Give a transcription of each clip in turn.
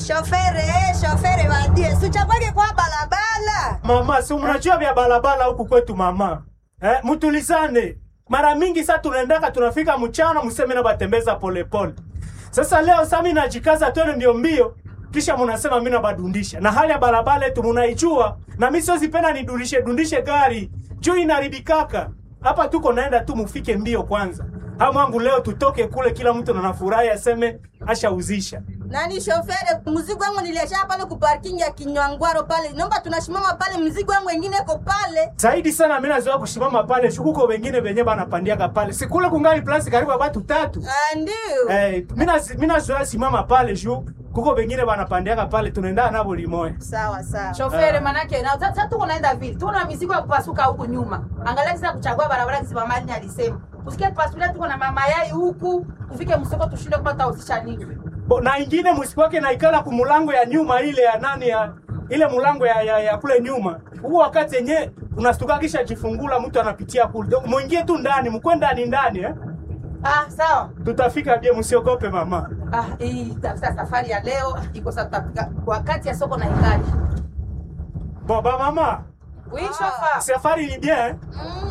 Shofere, shofere badie, sichakwake kwa balabala. Mama, si mnajua vya barabara huku kwetu mama. Eh, mtulizane. Mara mingi sasa tunaendaka tunafika mchana mseme na batembeza polepole. Sasa leo sasa mimi najikaza twende ndio mbio. Kisha mnasema mimi nabadundisha. Na hali ya barabara yetu mnaijua. Na mimi siwezi penda nidundishe dundishe gari. Juu inaribikaka. Hapa tuko naenda tu mufike mbio kwanza. Hamu wangu leo tutoke kule kila mtu anafurahi aseme ashauzisha. Nani shofere, mzigo wangu niliacha pale ku parking ya Kinywangwaro pale. Naomba tunashimama pale, mzigo wangu wengine iko pale. zaidi sana mimi nazoea kusimama pale shukuko wengine wenye banapandiaka pale sikule kungali plasi karibu ya batu tatu Ah, ndio. eh, mimi nazoea simama pale juu kuko wengine banapandiaka pale tunaenda nabo limoya Sawa sawa. Shofere manake na sasa tuko naenda vile. Tuna mizigo ya kupasuka huku nyuma. Angalia sasa kuchagua barabara kisi mali alisema. Usikie tupasulia tuko na mama yai huku, ufike msoko tushinde kupata usisha nini. Bo, na ingine msikwake naikala kumulango ya nyuma ile ya nani ya ile mulango ya, ya, ya kule nyuma huo wakati yenye unastuka kisha jifungula mtu anapitia kule Donc, muingie tu ndani mkwe ndani ndani eh? Ah, sawa. tutafika bie msiogope mama Ah, hii sasa safari ya leo iko sasa tutafika wakati ya soko na ingali. boba mama Oui, shofa. safari ni bien eh?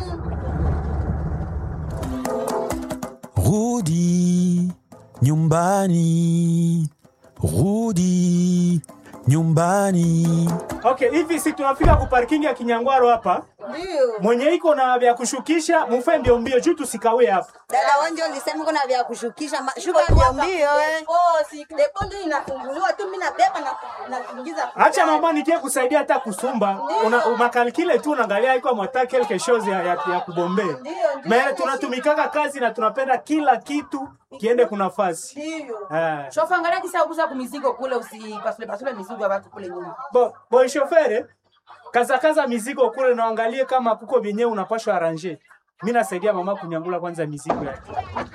Rudi nyumbani, rudi nyumbani. Okay, hivi si tunafika ku parking ya Kinyangwaro hapa. Ndio. Mwenye iko na vya kushukisha mufe mbio mbio juu tusikawe hapa. Dada wanje ulisema kuna vya kushukisha, ma- shuka mbio mbio eh. Oh, si depo ndio inafunguliwa tu mimi nabeba na na kuingiza. Acha mama nikie kusaidia hata kusumba. Una umakalikile tu unaangalia iko mwata quelque chose ya, ya, ya kubombea. Ndio, ndio. Me tunatumikaka kazi na tunapenda kila kitu kiende kuna nafasi. Ndio. Eh. Shofa angalia kisa kuza kumizigo kule usipasule pasule mizigo ya watu kule nyuma. Bo, boy chauffeur, kaza kaza mizigo kule na angalie kama kuko vyenyewe unapashwa arranger. Mimi nasaidia mama kunyangula kwanza mizigo yake.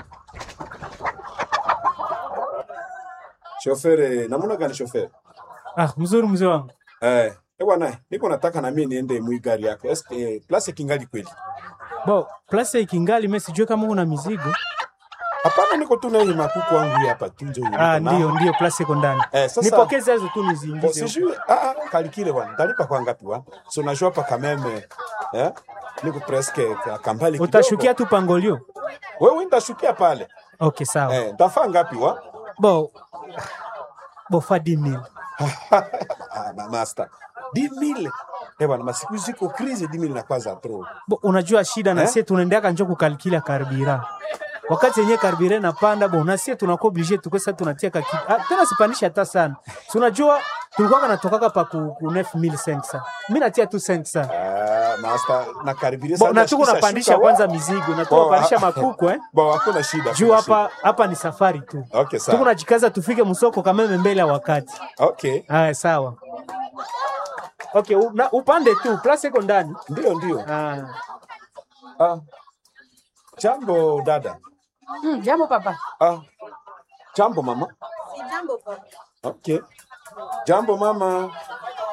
Shofere, namuna gani shofere? Ah, mzuri mzee wangu. Eh, eh bwana, niko nataka na mimi niende mwi gari yako. Eske place kingali kweli? Bo, place ikingali mimi sijui kama una mizigo. Hapana, niko tu na hii makuku wangu hapa tu nje. Ah, ndio ndio, place iko ndani. Eh, sasa- Nipokeze hizo tu Bon, niziingize. huko. sijui ah ah kalikile bwana. Ndalipa kwa ngapi bwana? So najua pa kameme. Eh? Niko presque ka- kambali kidogo. Utashukia tu pangolio. Wewe nitashukia pale. Okay, sawa. Eh, tafaa ngapi wa? Bo, bo fa 10000. ah, ma- master. 10000. Eh bwana, masiku ziko crise 10000 na kwanza trop. Bo, unajua shida na Eh? sisi tunaendeaka njo kukalkila karbira. Wakati yenye karbira napanda bo, na sisi tunakuwa obligé tukwe sasa tunatia ka kitu. Ah, tena sipanishi hata sana. Si unajua tulikuwa kanatokaka pa ku, ku 9500. Mimi natia tu 500. Ah, master na karibia Bo, na tuko napandisha kwanza mizigo, na tuko napandisha makuku eh. Bo, hakuna shida. Juu hakuna hapa hapa ni safari tu. shida. Okay, Tuko sawa. najikaza tufike msoko kameme mbele ya wakati. Okay. Haya, sawa. Okay, u, na, upande tu, place iko ndani. Ndio, ndio. Ah. Ah. Jambo dada. Mm, jambo papa. Ah. Jambo mama. Si jambo papa. Okay. Jambo mama.